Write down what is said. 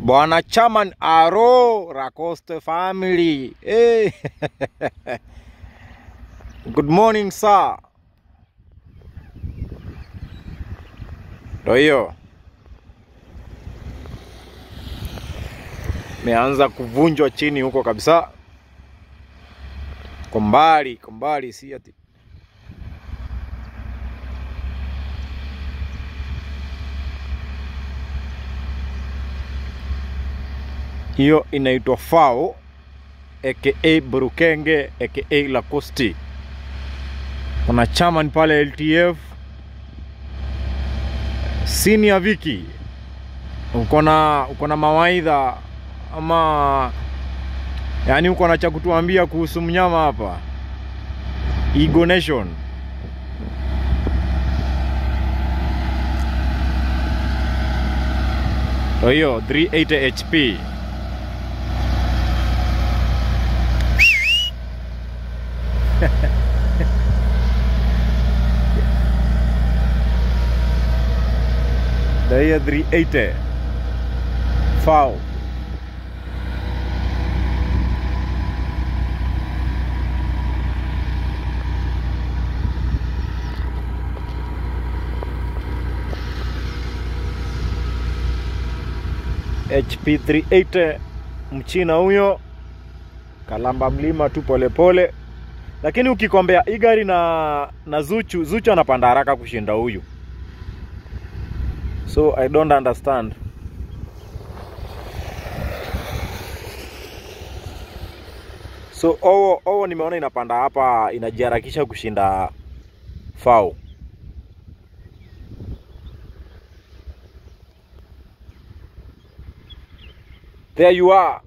Bwana Chairman Aro Racoste family. Hey. Good morning sir. Ndo hiyo meanza kuvunjwa chini huko kabisa, kwa mbali, kwa mbali, si ati hiyo inaitwa FAO aka Burukenge aka Lacoste. Kuna chairman pale LTF senior Viki, uko na uko na mawaidha ama yani uko na cha kutuambia kuhusu mnyama hapa Eagle Nation? Ndo hiyo 380 HP. Ndo hiyo 380 FAO. HP 380 mchina huyo kalamba mlima tu polepole, lakini ukikombea hii gari na na Zuchu, Zuchu anapanda haraka kushinda huyu, so I don't understand. So owo owo nimeona inapanda hapa, inajiharakisha kushinda FAO. There you are.